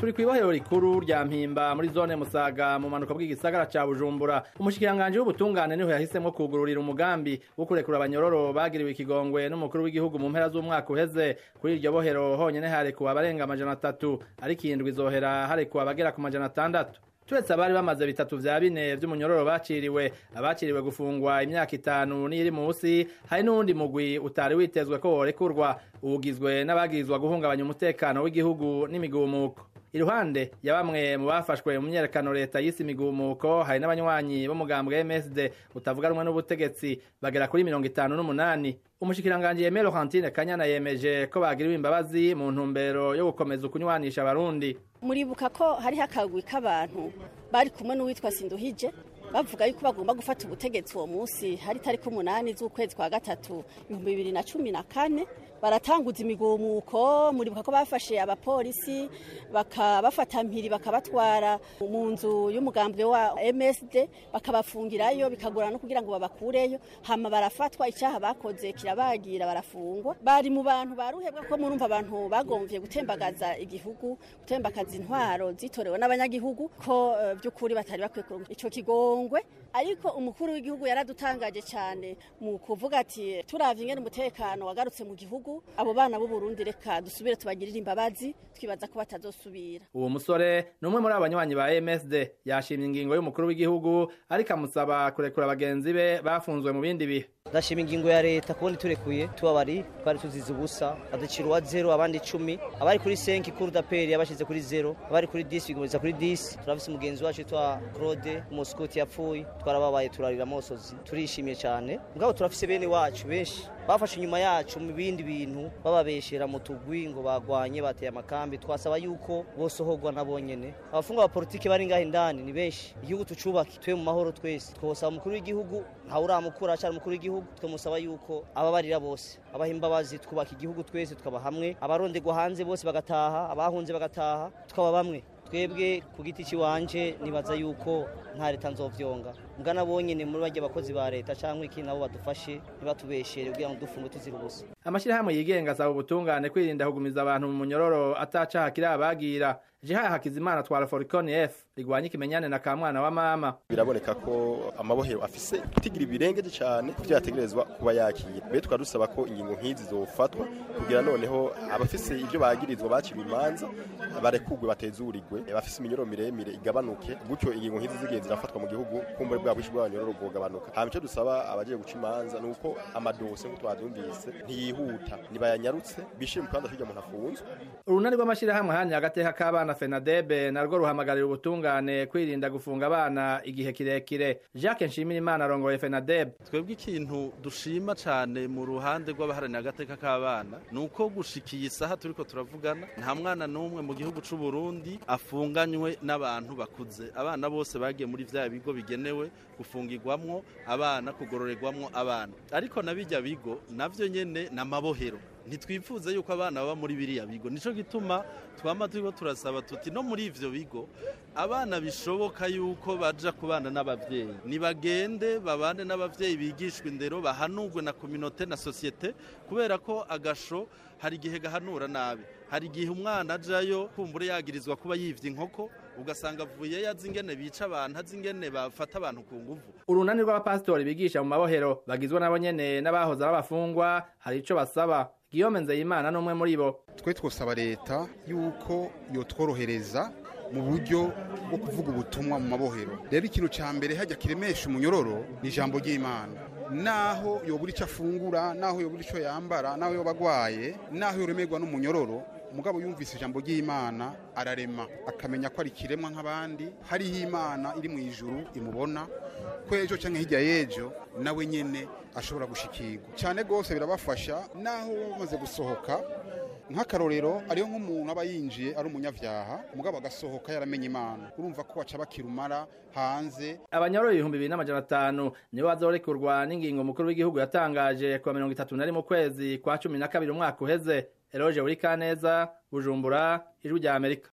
turi kw'ibohero rikuru rya mpimba muri zone musaga mu manuka bw'igisagara ca bujumbura umushikiranganji w'ubutungane niho yahisemwo kugururira umugambi wo kurekura abanyororo bagiriwe ikigongwe n'umukuru w'igihugu mu mpera z'umwaka uheze kuri iryo bohero honyene harekuwe abarenga amajana atatu ariko indwi izohera harekuwe abagera ku majana atandatu turetse abari bamaze bitatu vya bine vy'umunyororo baciriwe abaciriwe gufungwa imyaka itanu n'iri musi hari n'uwundi mugwi utari witezwe ko worekurwa ugizwe n'abagirizwa guhungabanya umutekano w'igihugu n'imigumuko iruhande ya bamwe mu bafashwe mu myerekano leta y'isi imigumuko hari n'abanywanyi b'umugambwe MSD utavuga rumwe n'ubutegetsi bagera kuri mirongo itanu n'umunani umushikiranganji Aimé Laurentine Kanyana yemeje ko bagiriwe imbabazi mu ntumbero yo gukomeza ukunywanisha abarundi muribuka ko hariho akagwi k'abantu bari kumwe n'uwitwa Sinduhije bavuga yuko bagomba gufata ubutegetsi uwo munsi hari tariki umunani z'ukwezi kwa gatatu ibihumbi bibiri na cumi na kane baratanguza imigumuko muribuka ko bafashe abapolisi bakabafata mpiri bakabatwara mu nzu y'umugambwe wa MSD bakabafungirayo bikagorana no kugira ngo babakureyo hama barafatwa icyaha bakoze kirabagira barafungwa bari mu bantu baruhebwa ko murumva abantu bagomvye gutembagaza igihugu gutembagaza intwaro zitorewe n'abanyagihugu ko uh, by'ukuri batari bakwiye kuronka ico kigongwe ariko umukuru w'igihugu yaradutangaje cyane mu kuvuga ati turavye ingene umutekano wagarutse mu gihugu abo bana b'u Burundi reka dusubire tubagirire imbabazi twibaza ko batazosubira uwo musore ni umwe muri abanywanyi ba MSD yashimye ingingo y'umukuru w'igihugu ariko amusaba kurekura bagenzi be bafunzwe mu bindi bihe ndashima ingingo ya leta kubona turekuye tubabari twari tuzize ubusa baducira uwa zero abandi icumi abari kuri senki kuri daperi yabashyize kuri zero abari kuri disi bigomeza kuri disi turafise umugenzi wacu twa claude umusikoti yapfuye twarababaye turarira amosozi turishimye cyane mugabo turafise bene wacu benshi bafashe inyuma yacu mu bindi bintu bababeshera mu tugwi ngo bagwanye bateye amakambi twasaba yuko bosohorwa nabo nyene abafungwa ba politiki bari ngaho indani ni benshi igihugu tucubake twe mu mahoro twese twosaba umukuru w'igihugu ntawe uramukura acari umukuru w'igihugu twamusaba yuko ababarira bose abaha imbabazi twubaka igihugu twese tukaba hamwe abarondegwa hanze bose bagataha abahunze bagataha tukaba bamwe twebwe ku giti kiwanje nibaza yuko nta leta nzovyonga mugana bonyene muri barya bakozi ba leta canke iki nabo badufashe ntibatubeshere kugira ngo dufunge tuzira ubusa amashirahamwe yigenga asaba ubutungane kwirinda kugumiza abantu mu munyororo atacaha kiri abagira jeha hakizimana twara foricon f rigwanya ikimenyane na kamwana wa mama biraboneka ko amabohero afise tigira ibirengeje cyane kuvyo yategerezwa kuba yakira mbere tukaba dusaba ko ingingo nk'izi zofatwa kugira noneho abafise ivyo bagirizwa bakiriwe imanza barekugwe batezurirwe bafise iminyoro miremire igabanuke gutyo ingingo nk'izi zigiye zirafatwa mu gihugu kumbure bwa bwishi bw'abanyororo bwogabanuka hama ico dusaba abagiye guca imanza ni uko amadose nk'uko twavyumvise ntiyihuta nibayanyarutse bishire mu kibanza c'irya muntu afunzwe urunani rw'amashirahamwe hanya agateka k'abana fenadebe narwo ruhamagarira ubutungane kwirinda gufunga abana igihe kirekire jacques nshimirimana arongoye fenadebe twebwe ikintu dushima cane mu ruhande rw'abaharanira agateka k'abana ni uko gushikiye isaha turiko turavugana nta mwana n'umwe mu gihugu c'u Burundi afunganywe n'abantu bakuze abana bose bagiye muri vya bigo bigenewe gufungirwamwo abana kugororerwamwo abana ariko na bijya bigo navyo nyene n'amabohero ntitwifuza yuko abana baba muri biriya bigo nico gituma twama turiko turasaba tuti no muri ivyo bigo abana bishoboka yuko baja kubana n'abavyeyi nibagende babane n'abavyeyi bigishwa indero bahanurwe na kominote na sosiyete kubera ko agasho hari igihe gahanura nabi hari igihe umwana ajayo kumbure yagirizwa kuba yivye inkoko ugasanga avuye yazi ingene bica abantu azi ingene bafata abantu ku nguvu urunani rw'abapasitori bigisha mu mabohero bagizwe nabo nyene n'abahoze ari abafungwa hari ico basaba Guillaume Nzeyimana n'umwe muri bo twe twosaba leta yuko yotworohereza mu buryo bwo kuvuga ubutumwa mu mabohero rero ikintu ca mbere hajya kiremesha umunyororo ni ijambo ry'imana naho yobura ico afungura naho yobura ico yambara naho yoba agwaye naho yoremerwa n'umunyororo mugabo yumvise ijambo ry'imana ararema akamenya ko ari kiremwa nk'abandi hariho imana iri mu ijuru imubona ko ejo cyangwa hirya y'ejo nawe nyene ashobora gushikirwa cyane rwose birabafasha naho bamaze gusohoka nk'akarorero ariyo nk'umuntu aba yinjiye ari umunyavyaha mugabo agasohoka yaramenye imana urumva ko baca bakirumara hanze abanyororo ibihumbi bibiri n'amajana atanu nibo bazorekurwa n'ingingo mukuru w'igihugu yatangaje kuwa mirongo itatu na rimwe ukwezi kwa cumi na kabiri umwaka uheze eroje buri kaneza bujumbura ijwi rya amerika